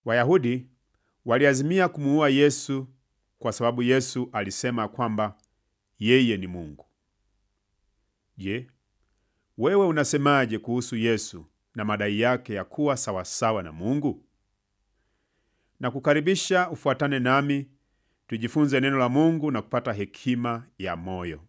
Wayahudi waliazimia kumuua Yesu kwa sababu Yesu alisema kwamba yeye ni Mungu. Je, wewe unasemaje kuhusu Yesu na madai yake ya kuwa sawasawa na Mungu? Na kukaribisha ufuatane nami tujifunze neno la Mungu na kupata hekima ya moyo.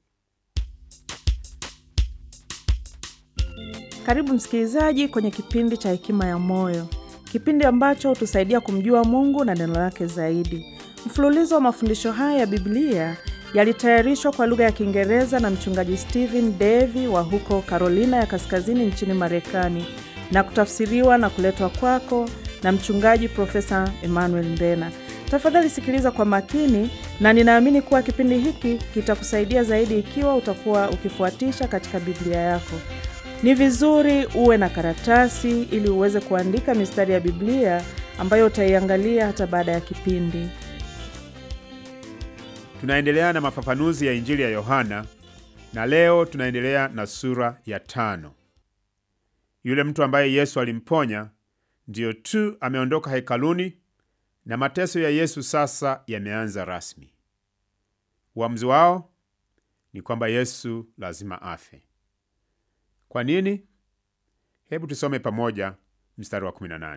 Karibu msikilizaji kwenye kipindi cha Hekima ya Moyo, kipindi ambacho hutusaidia kumjua Mungu na neno lake zaidi. Mfululizo wa mafundisho haya ya Biblia yalitayarishwa kwa lugha ya Kiingereza na mchungaji Stephen Davy wa huko Carolina ya Kaskazini nchini Marekani na kutafsiriwa na kuletwa kwako na mchungaji Profesa Emmanuel Mbena. Tafadhali sikiliza kwa makini, na ninaamini kuwa kipindi hiki kitakusaidia zaidi ikiwa utakuwa ukifuatisha katika Biblia yako. Ni vizuri uwe na karatasi ili uweze kuandika mistari ya Biblia ambayo utaiangalia hata baada ya kipindi. Tunaendelea na mafafanuzi ya Injili ya Yohana na leo tunaendelea na sura ya tano. Yule mtu ambaye Yesu alimponya ndiyo tu ameondoka hekaluni na mateso ya Yesu sasa yameanza rasmi. Uamuzi wao ni kwamba Yesu lazima afe. Kwa nini? Hebu tusome pamoja mstari wa 18.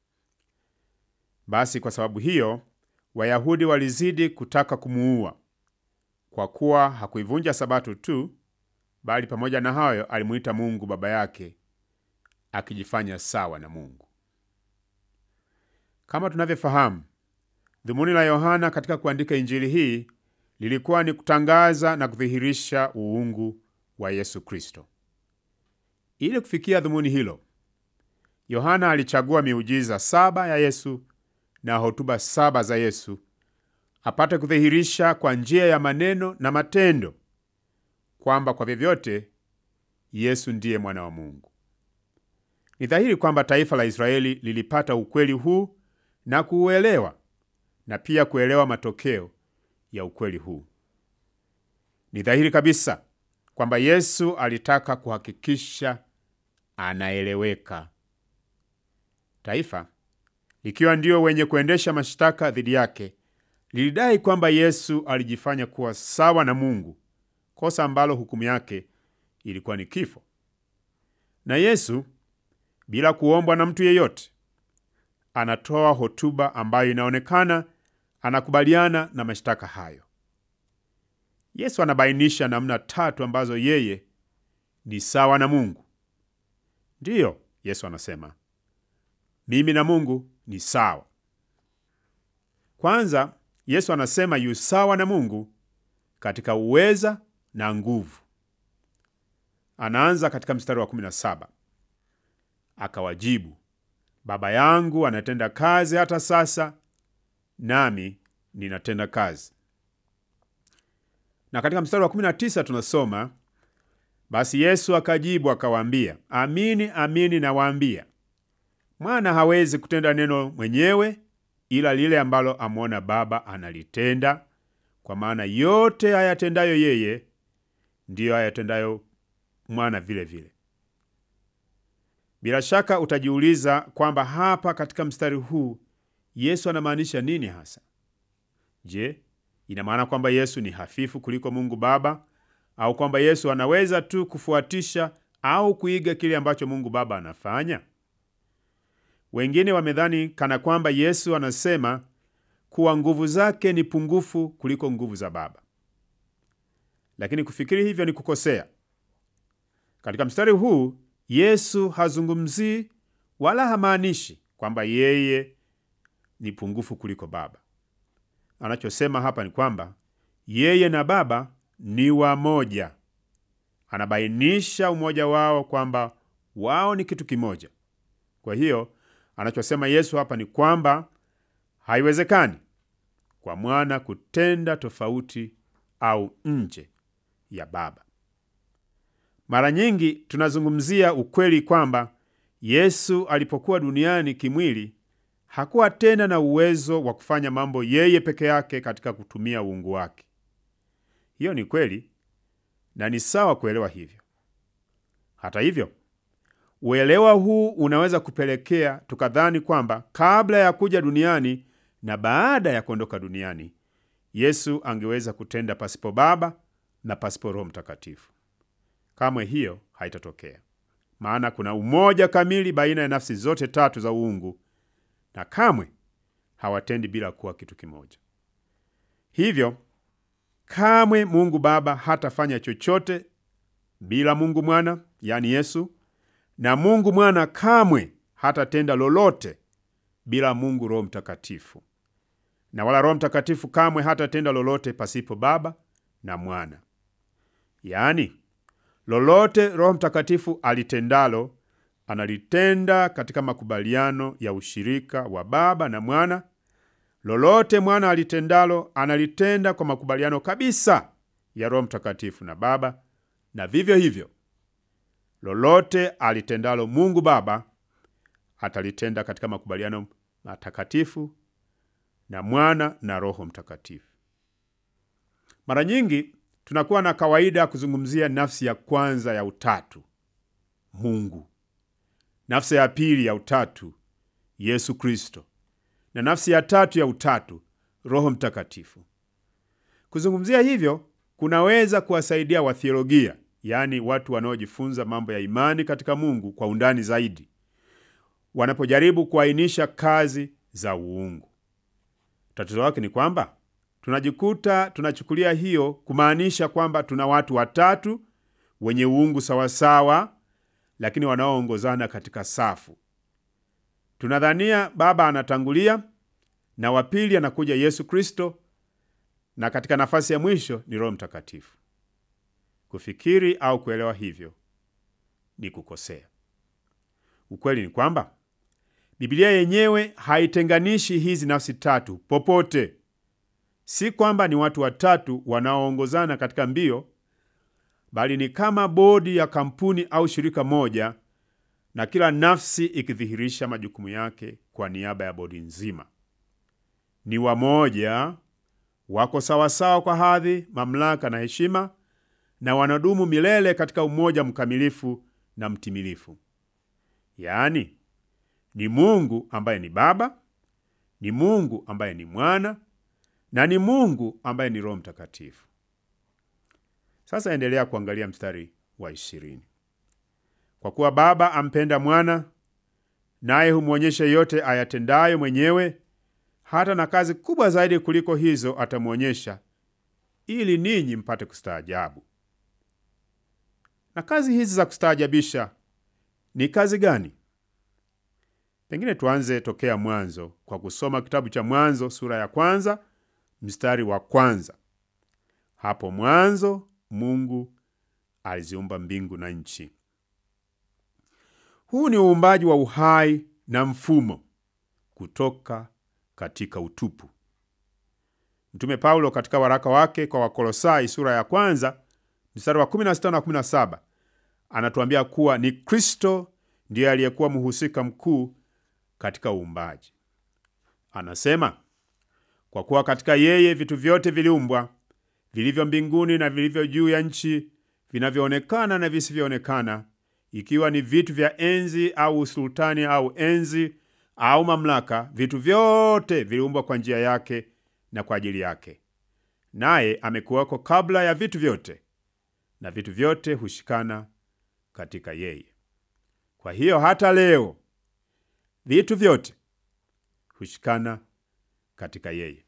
Basi kwa sababu hiyo Wayahudi walizidi kutaka kumuua, kwa kuwa hakuivunja Sabato tu, bali pamoja na hayo alimuita Mungu Baba yake, akijifanya sawa na Mungu. Kama tunavyofahamu, dhumuni la Yohana katika kuandika Injili hii lilikuwa ni kutangaza na kudhihirisha uungu wa Yesu Kristo. Ili kufikia dhumuni hilo, Yohana alichagua miujiza saba ya Yesu na hotuba saba za Yesu apate kudhihirisha kwa njia ya maneno na matendo kwamba kwa vyovyote Yesu ndiye mwana wa Mungu. Ni dhahiri kwamba taifa la Israeli lilipata ukweli huu na kuuelewa na pia kuelewa matokeo ya ukweli huu. Ni dhahiri kabisa kwamba Yesu alitaka kuhakikisha anaeleweka. Taifa likiwa ndio wenye kuendesha mashtaka dhidi yake lilidai kwamba Yesu alijifanya kuwa sawa na Mungu, kosa ambalo hukumu yake ilikuwa ni kifo. Na Yesu bila kuombwa na mtu yeyote anatoa hotuba ambayo inaonekana anakubaliana na mashtaka hayo. Yesu anabainisha namna tatu ambazo yeye ni sawa na Mungu. Ndiyo, Yesu anasema mimi na Mungu ni sawa. Kwanza, Yesu anasema yu sawa na Mungu katika uweza na nguvu. Anaanza katika mstari wa 17, akawajibu, Baba yangu anatenda kazi hata sasa, nami ninatenda kazi. Na katika mstari wa 19 tunasoma, basi Yesu akajibu akawaambia, amini amini nawaambia mwana hawezi kutenda neno mwenyewe, ila lile ambalo amwona Baba analitenda, kwa maana yote ayatendayo yeye ndiyo ayatendayo mwana vile vile. Bila shaka utajiuliza kwamba hapa katika mstari huu Yesu anamaanisha nini hasa? Je, ina maana kwamba Yesu ni hafifu kuliko Mungu Baba au kwamba Yesu anaweza tu kufuatisha au kuiga kile ambacho Mungu Baba anafanya? Wengine wamedhani kana kwamba Yesu anasema kuwa nguvu zake ni pungufu kuliko nguvu za Baba, lakini kufikiri hivyo ni kukosea. Katika mstari huu Yesu hazungumzii wala hamaanishi kwamba yeye ni pungufu kuliko Baba. Anachosema hapa ni kwamba yeye na Baba ni wamoja. Anabainisha umoja wao kwamba wao ni kitu kimoja. Kwa hiyo anachosema Yesu hapa ni kwamba haiwezekani kwa mwana kutenda tofauti au nje ya Baba. Mara nyingi tunazungumzia ukweli kwamba Yesu alipokuwa duniani kimwili hakuwa tena na uwezo wa kufanya mambo yeye peke yake katika kutumia uungu wake. Hiyo ni kweli na ni sawa kuelewa hivyo. Hata hivyo, Uelewa huu unaweza kupelekea tukadhani kwamba kabla ya kuja duniani na baada ya kuondoka duniani, Yesu angeweza kutenda pasipo Baba na pasipo Roho Mtakatifu. Kamwe hiyo haitatokea, maana kuna umoja kamili baina ya nafsi zote tatu za uungu, na kamwe hawatendi bila kuwa kitu kimoja. Hivyo kamwe Mungu Baba hatafanya chochote bila Mungu Mwana, yaani Yesu, na Mungu Mwana kamwe hatatenda lolote bila Mungu Roho Mtakatifu, na wala Roho Mtakatifu kamwe hatatenda lolote pasipo Baba na Mwana. Yaani, lolote Roho Mtakatifu alitendalo analitenda katika makubaliano ya ushirika wa Baba na Mwana. Lolote Mwana alitendalo analitenda kwa makubaliano kabisa ya Roho Mtakatifu na Baba, na vivyo hivyo lolote alitendalo Mungu Baba atalitenda katika makubaliano matakatifu na Mwana na Roho Mtakatifu. Mara nyingi tunakuwa na kawaida ya kuzungumzia nafsi ya kwanza ya utatu, Mungu, nafsi ya pili ya utatu, Yesu Kristo, na nafsi ya tatu ya utatu, Roho Mtakatifu. Kuzungumzia hivyo kunaweza kuwasaidia wathiolojia, yaani watu wanaojifunza mambo ya imani katika Mungu kwa undani zaidi, wanapojaribu kuainisha kazi za uungu. Tatizo lake ni kwamba tunajikuta tunachukulia hiyo kumaanisha kwamba tuna watu watatu wenye uungu sawasawa, lakini wanaoongozana katika safu. Tunadhania Baba anatangulia na wa pili anakuja Yesu Kristo, na katika nafasi ya mwisho ni Roho Mtakatifu. Kufikiri au kuelewa hivyo ni kukosea. Ukweli ni kwamba Biblia yenyewe haitenganishi hizi nafsi tatu popote. Si kwamba ni watu watatu wanaoongozana katika mbio, bali ni kama bodi ya kampuni au shirika moja, na kila nafsi ikidhihirisha majukumu yake kwa niaba ya bodi nzima. Ni wamoja, wako sawasawa kwa hadhi, mamlaka na heshima, na wanadumu milele katika umoja mkamilifu na mtimilifu. Yaani, ni Mungu ambaye ni Baba, ni Mungu ambaye ni Mwana na ni Mungu ambaye ni Roho Mtakatifu. Sasa endelea kuangalia mstari wa ishirini. Kwa kuwa Baba ampenda Mwana, naye humwonyesha yote ayatendayo mwenyewe, hata na kazi kubwa zaidi kuliko hizo atamwonyesha, ili ninyi mpate kustaajabu. Na kazi hizi za kustaajabisha ni kazi gani? Pengine tuanze tokea mwanzo kwa kusoma kitabu cha Mwanzo sura ya kwanza mstari wa kwanza. Hapo mwanzo Mungu aliziumba mbingu na nchi. Huu ni uumbaji wa uhai na mfumo kutoka katika utupu. Mtume Paulo katika waraka wake kwa Wakolosai sura ya kwanza mstari wa 16 na 17 anatuambia kuwa ni Kristo ndiye aliyekuwa mhusika mkuu katika uumbaji. Anasema, kwa kuwa katika yeye vitu vyote viliumbwa, vilivyo mbinguni na vilivyo juu ya nchi, vinavyoonekana na visivyoonekana, ikiwa ni vitu vya enzi au usultani au enzi au mamlaka, vitu vyote viliumbwa kwa njia yake na kwa ajili yake. Naye amekuwako kabla ya vitu vyote, na vitu vyote hushikana katika yeye. Kwa hiyo hata leo vitu vyote hushikana katika yeye.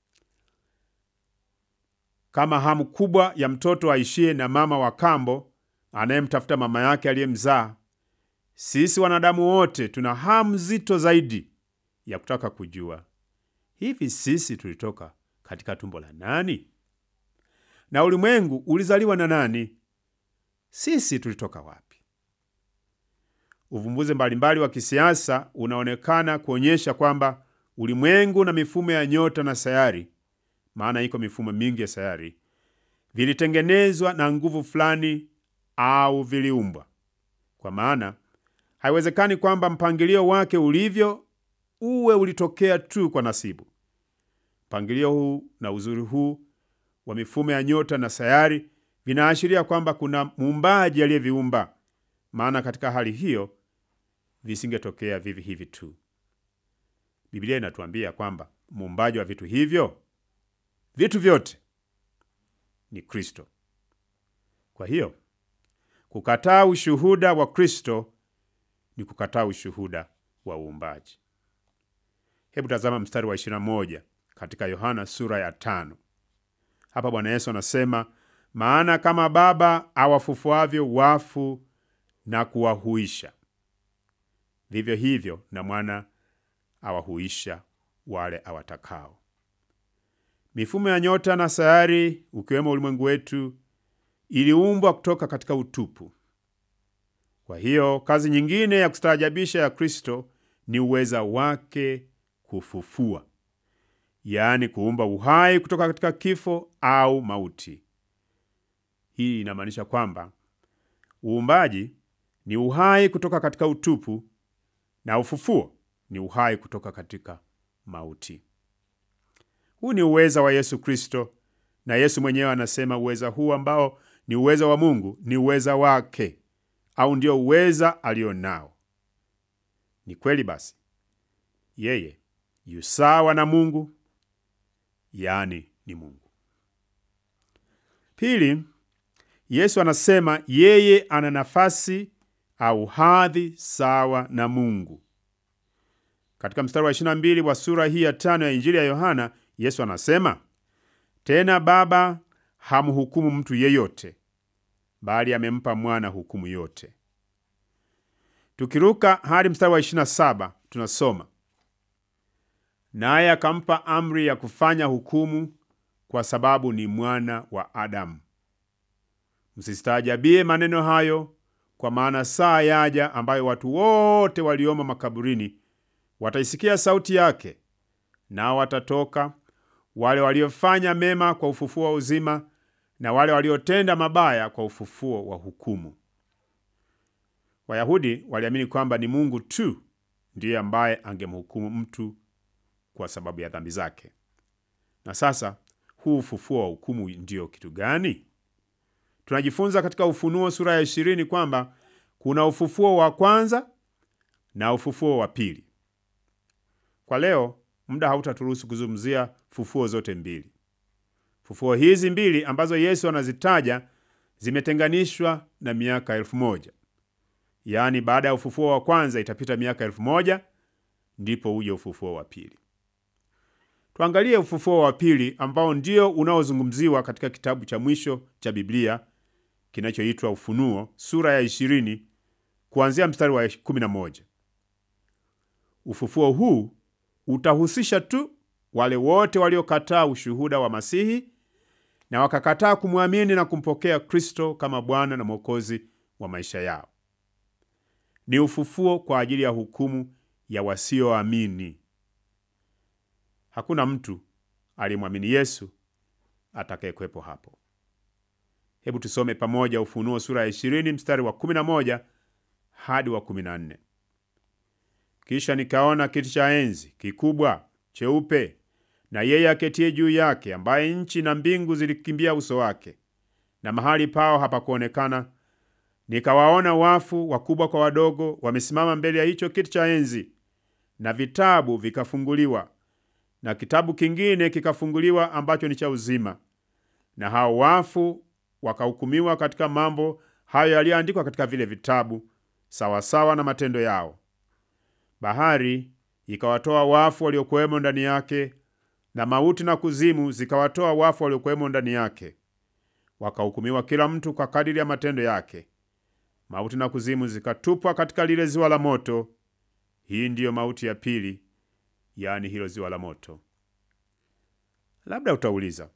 Kama hamu kubwa ya mtoto aishie na mama wa kambo anayemtafuta mama yake aliyemzaa, sisi wanadamu wote tuna hamu nzito zaidi ya kutaka kujua hivi sisi tulitoka katika tumbo la nani? Na ulimwengu ulizaliwa na nani? Sisi tulitoka wapi? Uvumbuzi mbalimbali wa kisiasa unaonekana kuonyesha kwamba ulimwengu na mifumo ya nyota na sayari, maana iko mifumo mingi ya sayari, vilitengenezwa na nguvu fulani au viliumbwa. Kwa maana haiwezekani kwamba mpangilio wake ulivyo uwe ulitokea tu kwa nasibu. Mpangilio huu na uzuri huu wa mifumo ya nyota na sayari vinaashiria kwamba kuna muumbaji aliyeviumba, maana katika hali hiyo visingetokea vivi hivi tu. Biblia inatuambia kwamba muumbaji wa vitu hivyo, vitu vyote ni Kristo. Kwa hiyo kukataa ushuhuda wa Kristo ni kukataa ushuhuda wa uumbaji. Hebu tazama mstari wa 21 katika Yohana sura ya tano. Hapa Bwana Yesu anasema, maana kama Baba awafufuavyo wafu na kuwahuisha, vivyo hivyo na Mwana awahuisha wale awatakao. Mifumo ya nyota na sayari, ukiwemo ulimwengu wetu, iliumbwa kutoka katika utupu. Kwa hiyo kazi nyingine ya kustaajabisha ya Kristo ni uweza wake kufufua, yaani kuumba uhai kutoka katika kifo au mauti. Hii inamaanisha kwamba uumbaji ni uhai kutoka katika utupu na ufufuo ni uhai kutoka katika mauti. Huu ni uweza wa Yesu Kristo, na Yesu mwenyewe anasema uweza huu ambao ni uweza wa Mungu ni uweza wake, au ndio uweza alio nao. Ni kweli basi, yeye yu sawa na Mungu, yaani ni Mungu. Pili, Yesu anasema yeye ana nafasi au hadhi sawa na Mungu. Katika mstari wa 22 wa sura hii ya tano ya Injili ya Yohana, Yesu anasema tena, Baba hamhukumu mtu yeyote, bali amempa mwana hukumu yote. Tukiruka hadi mstari wa 27 tunasoma naye akampa amri ya kufanya hukumu, kwa sababu ni mwana wa Adamu. Msistaajabie maneno hayo, kwa maana saa yaja ambayo watu wote waliomo makaburini wataisikia sauti yake, nao watatoka, wale waliofanya mema kwa ufufuo wa uzima, na wale waliotenda mabaya kwa ufufuo wa hukumu. Wayahudi waliamini kwamba ni Mungu tu ndiye ambaye angemhukumu mtu kwa sababu ya dhambi zake. Na sasa huu ufufuo wa hukumu ndiyo kitu gani? Tunajifunza katika Ufunuo sura ya ishirini kwamba kuna ufufuo wa kwanza na ufufuo wa pili. Kwa leo muda hautaturuhusu kuzungumzia fufuo zote mbili. Fufuo hizi mbili ambazo Yesu anazitaja zimetenganishwa na miaka elfu moja yaani, baada ya ufufuo wa kwanza itapita miaka elfu moja ndipo uje ufufuo wa pili. Tuangalie ufufuo wa pili ambao ndio unaozungumziwa katika kitabu cha mwisho cha Biblia kinachoitwa Ufunuo sura ya ishirini kuanzia mstari wa kumi na moja. Ufufuo huu utahusisha tu wale wote waliokataa ushuhuda wa Masihi na wakakataa kumwamini na kumpokea Kristo kama Bwana na Mwokozi wa maisha yao. Ni ufufuo kwa ajili ya hukumu ya wasioamini. Hakuna mtu aliyemwamini Yesu atakayekwepo hapo. Hebu tusome pamoja Ufunuo sura ya 20 mstari wa 11 hadi wa 14. Kisha nikaona kiti cha enzi kikubwa cheupe, na yeye aketie juu yake, ambaye nchi na mbingu zilikimbia uso wake, na mahali pao hapakuonekana. Nikawaona wafu wakubwa kwa wadogo, wamesimama mbele ya hicho kiti cha enzi, na vitabu vikafunguliwa, na kitabu kingine kikafunguliwa ambacho ni cha uzima, na hao wafu wakahukumiwa katika mambo hayo yaliyoandikwa katika vile vitabu, sawasawa na matendo yao. Bahari ikawatoa wafu waliokuwemo ndani yake, na mauti na kuzimu zikawatoa wafu waliokuwemo ndani yake. Wakahukumiwa kila mtu kwa kadiri ya matendo yake. Mauti na kuzimu zikatupwa katika lile ziwa la moto. Hii ndiyo mauti ya pili, yaani hilo ziwa la moto. Labda utauliza,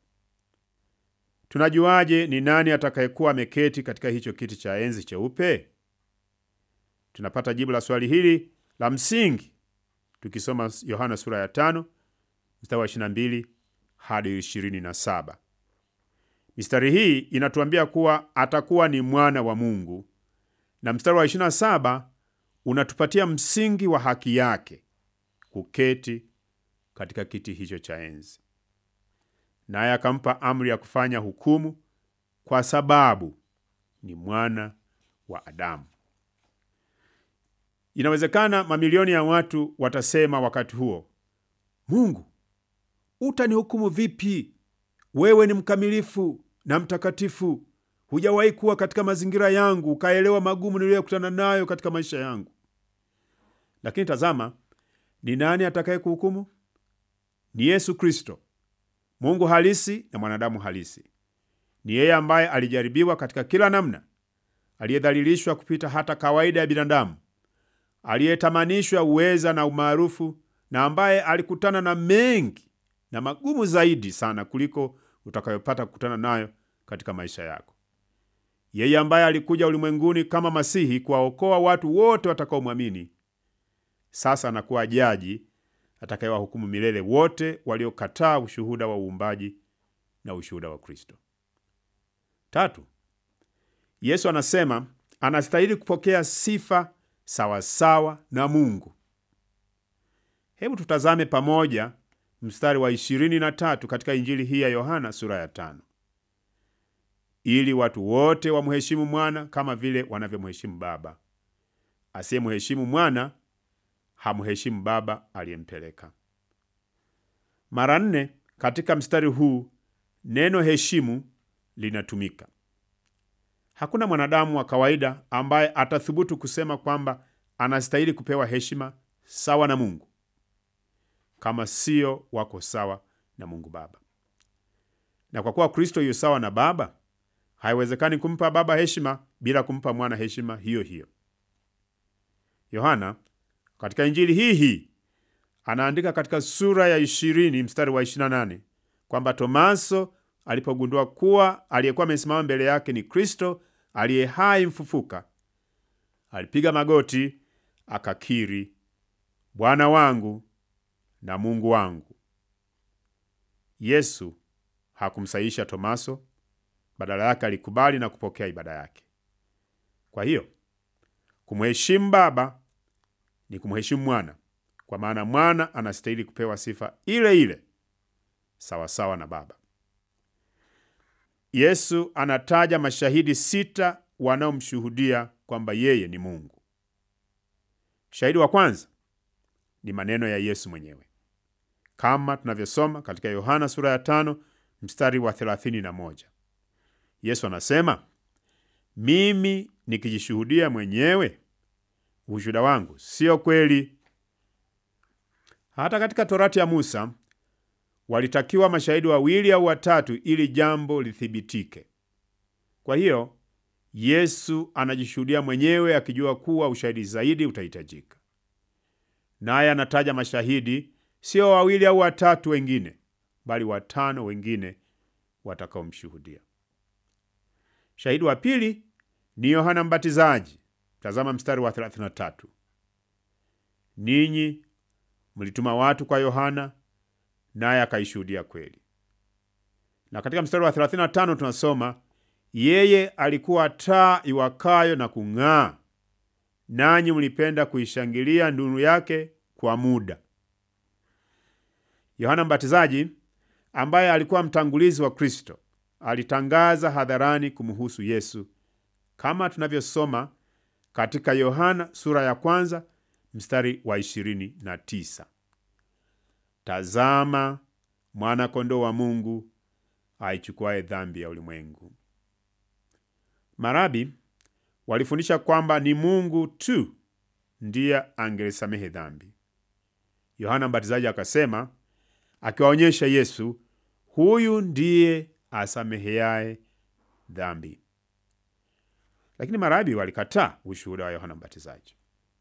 tunajuaje ni nani atakayekuwa ameketi katika hicho kiti cha enzi cheupe? Tunapata jibu la swali hili la msingi tukisoma Yohana sura ya tano mstari wa 22 hadi 27. Mistari hii inatuambia kuwa atakuwa ni mwana wa Mungu, na mstari wa 27 unatupatia msingi wa haki yake kuketi katika kiti hicho cha enzi. Naye akampa amri ya kufanya hukumu, kwa sababu ni mwana wa Adamu. Inawezekana mamilioni ya watu watasema wakati huo, Mungu, utanihukumu vipi? Wewe ni mkamilifu na mtakatifu, hujawahi kuwa katika mazingira yangu ukaelewa magumu niliyokutana nayo katika maisha yangu. Lakini tazama, ni nani atakaye kuhukumu? Ni Yesu Kristo, Mungu halisi na mwanadamu halisi. Ni yeye ambaye alijaribiwa katika kila namna, aliyedhalilishwa kupita hata kawaida ya binadamu, aliyetamanishwa uweza na umaarufu, na ambaye alikutana na mengi na magumu zaidi sana kuliko utakayopata kukutana nayo katika maisha yako. Yeye ambaye alikuja ulimwenguni kama Masihi kuwaokoa watu wote watakaomwamini, sasa anakuwa jaji atakayewahukumu milele wote waliokataa ushuhuda wa uumbaji na ushuhuda wa Kristo. Tatu, Yesu anasema anastahili kupokea sifa sawasawa na Mungu. Hebu tutazame pamoja mstari wa ishirini na tatu katika Injili hii ya Yohana sura ya tano. Ili watu wote wamheshimu mwana kama vile wanavyomheshimu Baba. Asiyemheshimu mwana hamheshimu Baba aliyempeleka. Mara nne katika mstari huu neno heshimu linatumika. Hakuna mwanadamu wa kawaida ambaye atathubutu kusema kwamba anastahili kupewa heshima sawa na Mungu kama sio wako sawa na Mungu Baba. Na kwa kuwa Kristo yu sawa na Baba, haiwezekani kumpa Baba heshima bila kumpa mwana heshima hiyo hiyo. Yohana katika Injili hii hii anaandika katika sura ya ishirini mstari wa 28 kwamba Tomaso alipogundua kuwa aliyekuwa amesimama mbele yake ni Kristo aliye hai mfufuka, alipiga magoti akakiri, Bwana wangu na Mungu wangu. Yesu hakumsahihisha Tomaso, badala yake alikubali na kupokea ibada yake. Kwa hiyo kumheshimu Baba ni kumheshimu mwana, kwa maana mwana anastahili kupewa sifa ile ile sawasawa na Baba. Yesu anataja mashahidi sita wanaomshuhudia kwamba yeye ni Mungu. Shahidi wa kwanza ni maneno ya Yesu mwenyewe kama tunavyosoma katika Yohana sura ya tano mstari wa thelathini na moja. Yesu anasema, mimi nikijishuhudia mwenyewe ushuhuda wangu sio kweli. Hata katika Torati ya Musa walitakiwa mashahidi wawili au watatu ili jambo lithibitike. Kwa hiyo Yesu anajishuhudia mwenyewe akijua kuwa ushahidi zaidi utahitajika, naye anataja mashahidi sio wawili au watatu wengine, bali watano wengine watakaomshuhudia. Shahidi wa pili ni Yohana Mbatizaji. Tazama mstari wa 33, ninyi mlituma watu kwa Yohana naye akaishuhudia kweli. Na katika mstari wa 35 tunasoma yeye alikuwa taa iwakayo na kung'aa, nanyi mlipenda kuishangilia nuru yake kwa muda. Yohana Mbatizaji ambaye alikuwa mtangulizi wa Kristo alitangaza hadharani kumhusu Yesu kama tunavyosoma katika Yohana sura ya kwanza mstari wa 29, tazama mwana kondoo wa Mungu aichukuaye dhambi ya ulimwengu. Marabi walifundisha kwamba ni Mungu tu ndiye angelisamehe dhambi. Yohana Mbatizaji akasema, akiwaonyesha Yesu, huyu ndiye asameheaye dhambi. Lakini marabi walikataa ushuhuda wa Yohana Mbatizaji.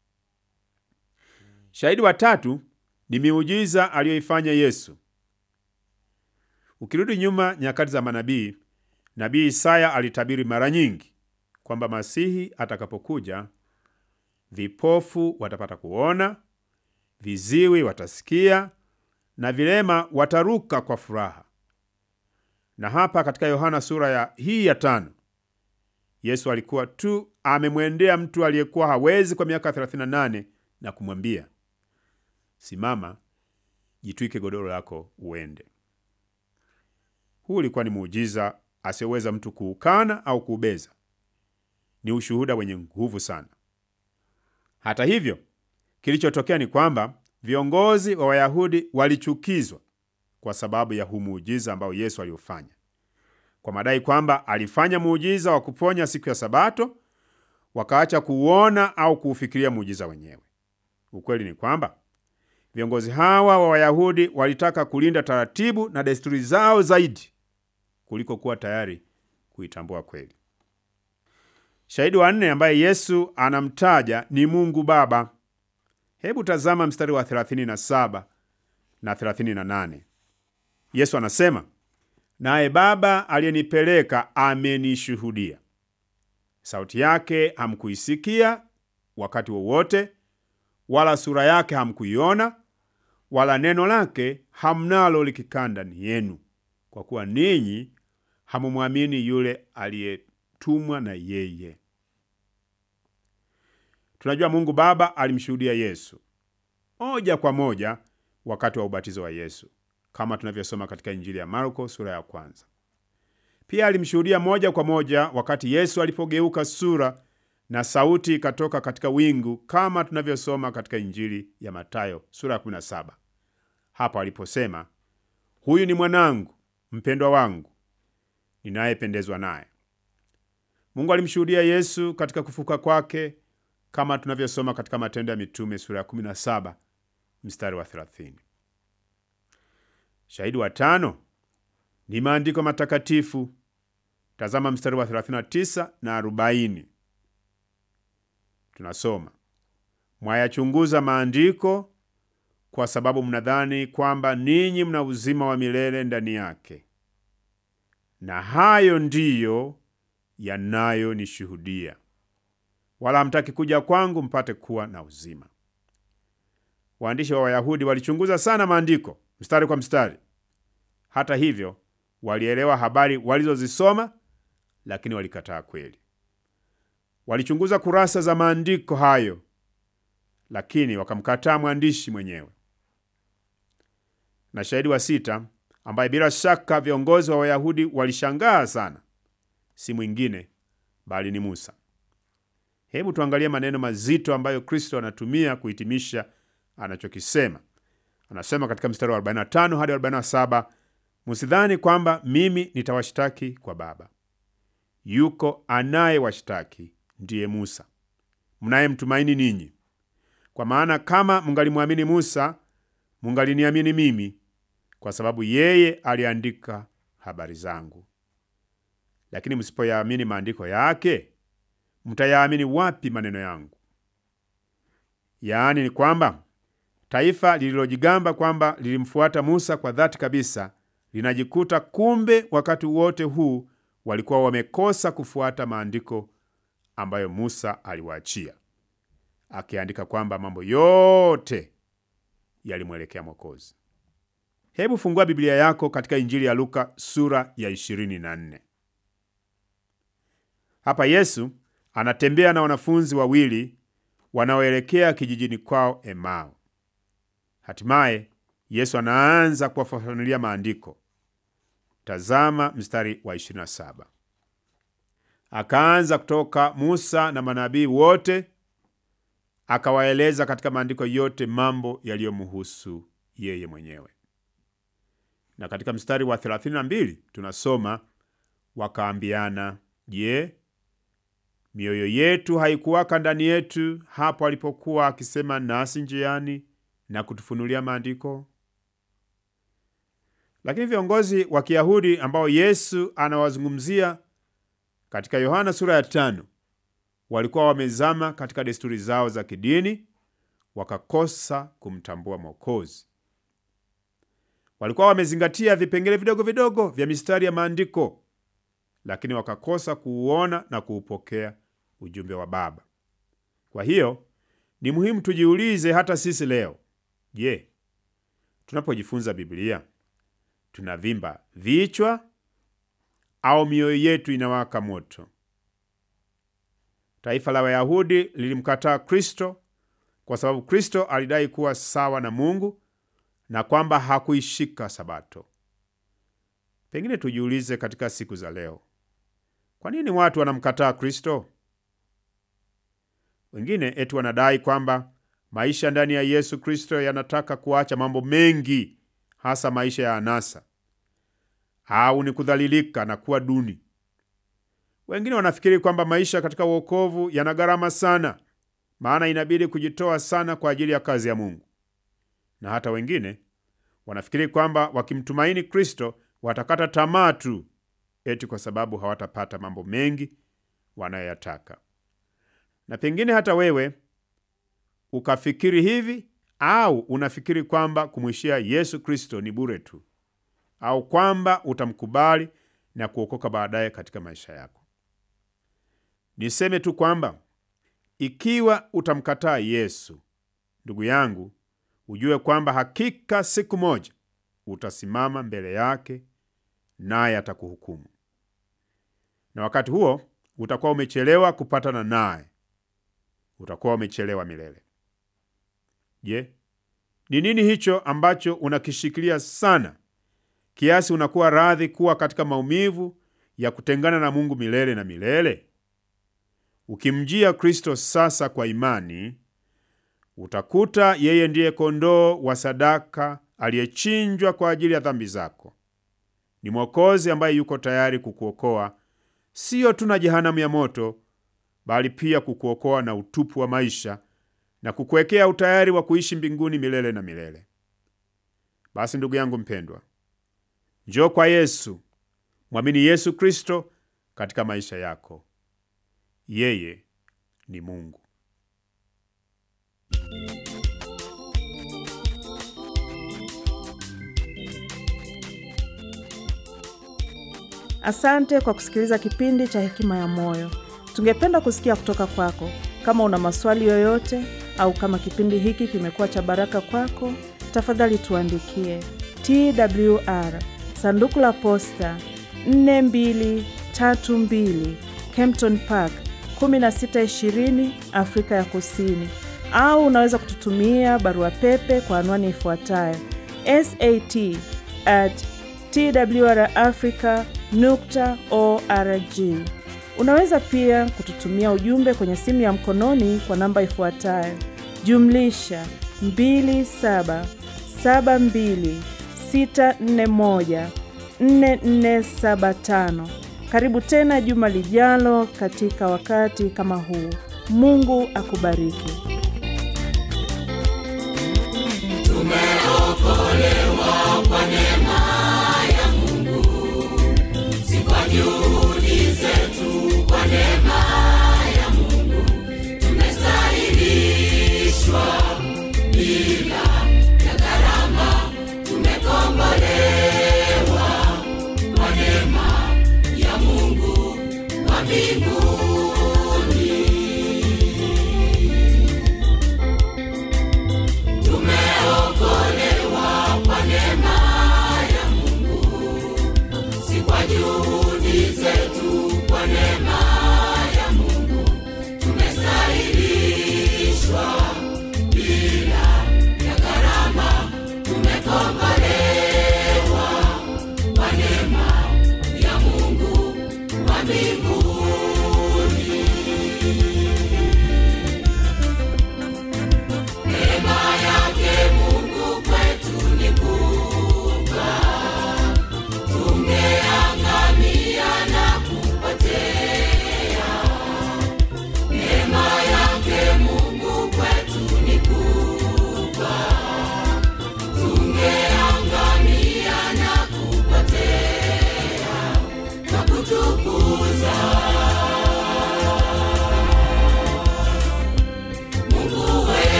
Shahidi wa tatu ni miujiza aliyoifanya Yesu. Ukirudi nyuma nyakati za manabii, nabii Isaya alitabiri mara nyingi kwamba Masihi atakapokuja, vipofu watapata kuona, viziwi watasikia na vilema wataruka kwa furaha. Na hapa katika Yohana sura ya hii ya tano, Yesu alikuwa tu amemwendea mtu aliyekuwa hawezi kwa miaka 38 na kumwambia, simama, jitwike godoro lako uende. Huu ulikuwa ni muujiza asiyoweza mtu kuukana au kuubeza. Ni ushuhuda wenye nguvu sana. Hata hivyo, kilichotokea ni kwamba viongozi wa Wayahudi walichukizwa kwa sababu ya huu muujiza ambao Yesu aliufanya, kwa madai kwamba alifanya muujiza wa kuponya siku ya Sabato, wakaacha kuuona au kuufikiria muujiza wenyewe. Ukweli ni kwamba viongozi hawa wa Wayahudi walitaka kulinda taratibu na desturi zao zaidi kuliko kuwa tayari kuitambua kweli. Shahidi wa nne ambaye Yesu anamtaja ni Mungu Baba. Hebu tazama mstari wa 37 na 38. Yesu anasema, naye Baba aliyenipeleka amenishuhudia. Sauti yake hamkuisikia wakati wowote, wala sura yake hamkuiona, wala neno lake hamnalo likikaa ndani yenu, kwa kuwa ninyi hamumwamini yule aliyetumwa na yeye. Tunajua Mungu Baba alimshuhudia Yesu moja kwa moja wakati wa ubatizo wa Yesu kama tunavyosoma katika Injili ya Marko sura ya kwanza. Pia alimshuhudia moja kwa moja wakati Yesu alipogeuka sura na sauti ikatoka katika wingu kama tunavyosoma katika Injili ya Matayo sura ya 17, hapo aliposema, huyu ni mwanangu mpendwa wangu ninayependezwa naye. Mungu alimshuhudia Yesu katika kufuka kwake kama tunavyosoma katika Matendo ya Mitume sura ya 17 mstari wa 30. Shahidi wa tano ni maandiko matakatifu. Tazama mstari wa 39 na 40. Tunasoma, mwayachunguza maandiko kwa sababu mnadhani kwamba ninyi mna uzima wa milele ndani yake, na hayo ndiyo yanayonishuhudia, wala hamtaki kuja kwangu mpate kuwa na uzima. Waandishi wa Wayahudi walichunguza sana maandiko mstari kwa mstari. Hata hivyo, walielewa habari walizozisoma, lakini walikataa kweli. Walichunguza kurasa za maandiko hayo, lakini wakamkataa mwandishi mwenyewe. Na shahidi wa sita, ambaye bila shaka viongozi wa Wayahudi walishangaa sana, si mwingine bali ni Musa. Hebu tuangalie maneno mazito ambayo Kristo anatumia kuhitimisha anachokisema. Anasema katika mstari wa 45 hadi 47, msidhani kwamba mimi nitawashtaki kwa Baba. Yuko anayewashtaki ndiye Musa mnayemtumaini ninyi. Kwa maana kama mungalimwamini Musa, mungaliniamini mimi, kwa sababu yeye aliandika habari zangu. Lakini msipoyaamini maandiko yake, mtayaamini wapi maneno yangu? Yaani ni kwamba taifa lililojigamba kwamba lilimfuata Musa kwa dhati kabisa linajikuta kumbe wakati wote huu walikuwa wamekosa kufuata maandiko ambayo Musa aliwaachia, akiandika kwamba mambo yote yalimwelekea Mwokozi. Hebu fungua Biblia yako katika Injili ya Luka sura ya 24. Hapa Yesu anatembea na wanafunzi wawili wanaoelekea kijijini kwao Emau. Hatimaye Yesu anaanza kuwafafanulia maandiko. Tazama mstari wa 27. Akaanza kutoka Musa na manabii wote, akawaeleza katika maandiko yote mambo yaliyomhusu yeye mwenyewe. Na katika mstari wa 32 tunasoma, wakaambiana, Je, mioyo yetu haikuwaka ndani yetu hapo alipokuwa akisema nasi njiani na kutufunulia maandiko? Lakini viongozi wa Kiyahudi ambao Yesu anawazungumzia katika Yohana sura ya tano walikuwa wamezama katika desturi zao za kidini, wakakosa kumtambua Mwokozi. Walikuwa wamezingatia vipengele vidogo vidogo vya mistari ya maandiko, lakini wakakosa kuuona na kuupokea ujumbe wa Baba. Kwa hiyo ni muhimu tujiulize hata sisi leo, je, tunapojifunza Biblia tunavimba vichwa au mioyo yetu inawaka moto? Taifa la Wayahudi lilimkataa Kristo kwa sababu Kristo alidai kuwa sawa na Mungu na kwamba hakuishika Sabato. Pengine tujiulize katika siku za leo, kwa nini watu wanamkataa Kristo? Wengine eti wanadai kwamba maisha ndani ya Yesu Kristo yanataka kuacha mambo mengi, hasa maisha ya anasa au ni kudhalilika na kuwa duni. Wengine wanafikiri kwamba maisha katika wokovu yana gharama sana, maana inabidi kujitoa sana kwa ajili ya kazi ya Mungu. Na hata wengine wanafikiri kwamba wakimtumaini Kristo watakata tamaa tu, eti kwa sababu hawatapata mambo mengi wanayoyataka. Na pengine hata wewe ukafikiri hivi, au unafikiri kwamba kumwishia Yesu Kristo ni bure tu, au kwamba utamkubali na kuokoka baadaye katika maisha yako. Niseme tu kwamba ikiwa utamkataa Yesu, ndugu yangu, ujue kwamba hakika siku moja utasimama mbele yake, naye atakuhukumu, na wakati huo utakuwa umechelewa kupatana naye, utakuwa umechelewa milele. Je, ni nini hicho ambacho unakishikilia sana kiasi unakuwa radhi kuwa katika maumivu ya kutengana na Mungu milele na milele? Ukimjia Kristo sasa kwa imani, utakuta yeye ndiye kondoo wa sadaka aliyechinjwa kwa ajili ya dhambi zako. Ni Mwokozi ambaye yuko tayari kukuokoa siyo tu na jehanamu ya moto, bali pia kukuokoa na utupu wa maisha na kukuwekea utayari wa kuishi mbinguni milele na milele. Basi ndugu yangu mpendwa, njoo kwa Yesu, mwamini Yesu Kristo katika maisha yako. Yeye ni Mungu. Asante kwa kusikiliza kipindi cha Hekima ya Moyo. Tungependa kusikia kutoka kwako. Kama una maswali yoyote au kama kipindi hiki kimekuwa cha baraka kwako, tafadhali tuandikie TWR sanduku la posta 4232 Kempton Park 1620 Afrika ya Kusini, au unaweza kututumia barua pepe kwa anwani ifuatayo sat at twrafrica nukta org. Unaweza pia kututumia ujumbe kwenye simu ya mkononi kwa namba ifuatayo jumlisha 2772641475. Karibu tena juma lijalo katika wakati kama huu. Mungu akubariki.